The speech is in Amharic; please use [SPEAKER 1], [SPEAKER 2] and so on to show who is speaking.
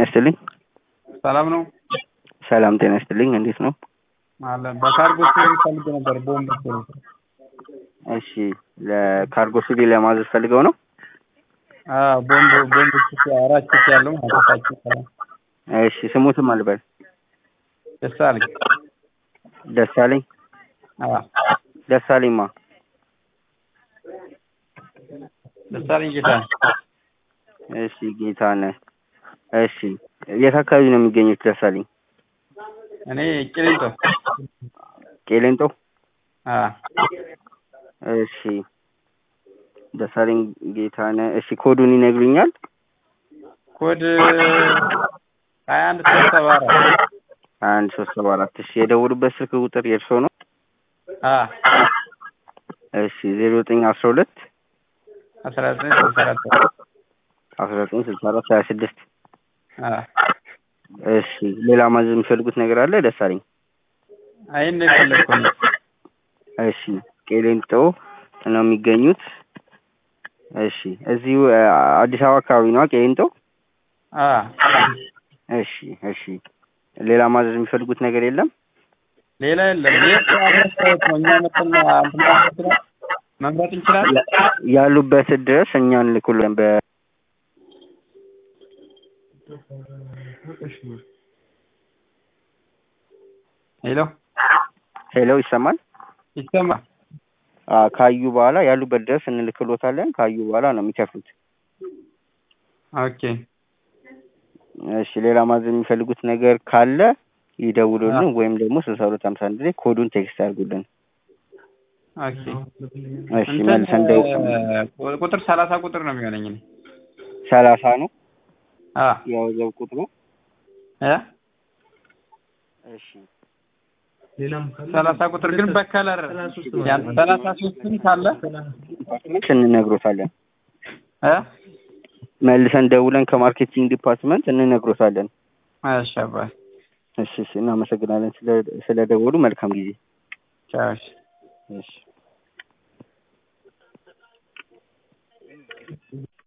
[SPEAKER 1] ይስጥልኝ።
[SPEAKER 2] ሰላም ነው
[SPEAKER 1] ሰላም ጤና ይስጥልኝ። እንዴት ነው?
[SPEAKER 2] አለ በካርጎ ሲቪል ፈልጌ ነበር። ቦምብ ሲቪል
[SPEAKER 1] እሺ ለካርጎ ሲቪል ለማዘዝ ፈልገው ነው?
[SPEAKER 2] አዎ ቦምብ ቦምብ ኪስ አራት ኪስ ያለው ማለታችሁ ሰላም
[SPEAKER 1] እሺ ስሙትም አልበል
[SPEAKER 2] ደሳለኝ
[SPEAKER 1] ደሳለኝ
[SPEAKER 2] አዎ
[SPEAKER 1] ደሳለኝማ
[SPEAKER 2] ደሳለኝ ጌታ
[SPEAKER 1] እሺ ጌታነህ እሺ የት አካባቢ ነው የሚገኙት ደሳለኝ?
[SPEAKER 2] እኔ ቂሊንጦ
[SPEAKER 1] ቄሌንጦ
[SPEAKER 2] አዎ
[SPEAKER 1] እሺ ደሳለኝ ጌታነህ እሺ ኮዱን ይነግሩኛል?
[SPEAKER 2] ኮድ ሀያ አንድ ሶስት ሰባ አራት
[SPEAKER 1] አንድ ሶስት ሰባ አራት እሺ የደውሉበት ስልክ ቁጥር የእርስዎ ነው?
[SPEAKER 2] አዎ
[SPEAKER 1] እሺ ዜሮ ዘጠኝ አስራ ሁለት
[SPEAKER 2] አስራ ዘጠኝ ስልሳ አራት
[SPEAKER 1] አስራ ዘጠኝ ስልሳ አራት ሀያ ስድስት
[SPEAKER 2] አዎ
[SPEAKER 1] እሺ ሌላ ማዘዝ የሚፈልጉት ነገር አለ ደሳለኝ?
[SPEAKER 2] አይን ነው የፈለግኩ ነው።
[SPEAKER 1] እሺ ቄሌንጦ ነው የሚገኙት። እሺ እዚሁ አ, አዲስ አበባ አካባቢ ነዋ ቄሌንጦ?
[SPEAKER 2] አዎ
[SPEAKER 1] እሺ እሺ ሌላ ማዘዝ የሚፈልጉት ነገር የለም?
[SPEAKER 2] ሌላ የለም። የት አድረሳዎት ነው? እኛ መጥተን እንትን ማለት እንችላለን? መምረጥ እንችላለን?
[SPEAKER 1] ያሉበት ድረስ እኛ እንልኩልን በ
[SPEAKER 2] ሄሎ
[SPEAKER 1] ሄሎ ይሰማል?
[SPEAKER 2] ይሰማል?
[SPEAKER 1] አ, ካዩ በኋላ ያሉበት ድረስ እንልክሎታለን። ካዩ በኋላ ነው የሚከፍሉት።
[SPEAKER 2] ኦኬ
[SPEAKER 1] እሺ ሌላ ማዘዝ የሚፈልጉት ነገር ካለ ይደውሉልን ወይም ደግሞ ስልሳ ሁለት ሀምሳ አንድ ላይ ኮዱን ቴክስት ያድርጉልን።
[SPEAKER 2] ኦኬ
[SPEAKER 1] እሺ
[SPEAKER 2] እንትን
[SPEAKER 1] መልሰን ደው
[SPEAKER 2] እ, ቁጥር ሰላሳ ቁጥር ነው የሚሆነኝ እኔ
[SPEAKER 1] ሰላሳ ነው
[SPEAKER 2] አ
[SPEAKER 1] የወዘብ ቁጥሩ።
[SPEAKER 2] እ
[SPEAKER 1] እሺ
[SPEAKER 2] ሰላሳ ቁጥር ግን በከለር ያን ሰላሳ ሶስትም ካለ
[SPEAKER 1] ዲፓርትመንት እንነግሮታለን።
[SPEAKER 2] እ
[SPEAKER 1] መልሰን ደውለን ከማርኬቲንግ ዲፓርትመንት እንነግሮታለን።
[SPEAKER 2] እሺ አባይ
[SPEAKER 1] እሺ እሺ እናመሰግናለን ስለ ስለደወሉ መልካም ጊዜ።
[SPEAKER 2] ቻው እሺ
[SPEAKER 1] እሺ